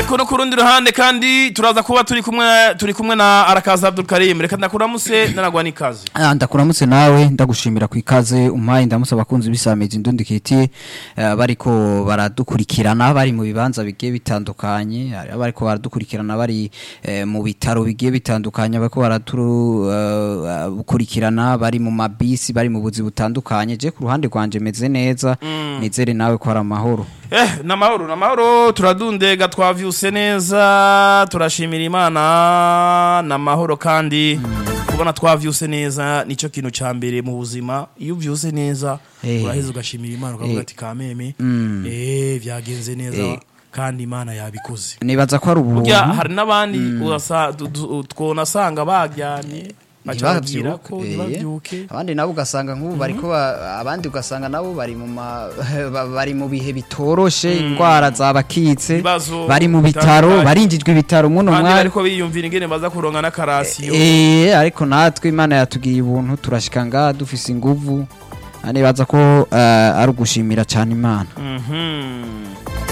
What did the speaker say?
ariko no ku rundi ruhande kandi turaza kuba turi kumwe turi kumwe na arakaza Abdul Karim reka ndakuramutse naragwa n'ikaze Ah, ndakuramutse nawe ndagushimira ku ikaze umpaye ndamutse abakunzi b'isamezi ndundikiti uh, bariko baradukurikirana bari mu bibanza bigiye bitandukanye hari bariko baradukurikirana bari eh, mu bitaro bigiye bitandukanye bariko baradukurikirana bari mu mabisi bari mu buzi butandukanye je ku ruhande rwanje meze neza nizere nawe ko ari amahoro eh namahoro namahoro turadundega twavyuse neza turashimira imana namahoro kandi kubona twavyuse neza nico kintu ca mbere mu buzima iyo uvyuse neza Eh. uraheza ugashimira imana ukavuga Eh. ati kameme Mm. eh vyagenze neza Eh. kandi imana yabikoze nibaza ko ari ubuntu burya hari n'abandi urasa- du- du- twonasanga baryamye baca babwira ko ntibavyuke, eh. ntibavyuke abandi nabo ugasanga nk'ubu bariko ba- abandi ugasanga nabo bari mu ma- ba- bari mu bihe bitoroshe indwara zabakitse Ibibazo bari mu bitaro bitandukanye. barinjijwe ibitaro muno kandi mwanya bariko biyumvira ingene baza kuronka n'akarasiyo Eh, ariko natwe imana yatugiriye ubuntu turashika ngaha dufise inguvu nibaza ko eh, ari ugushimira cyane imana Mhm.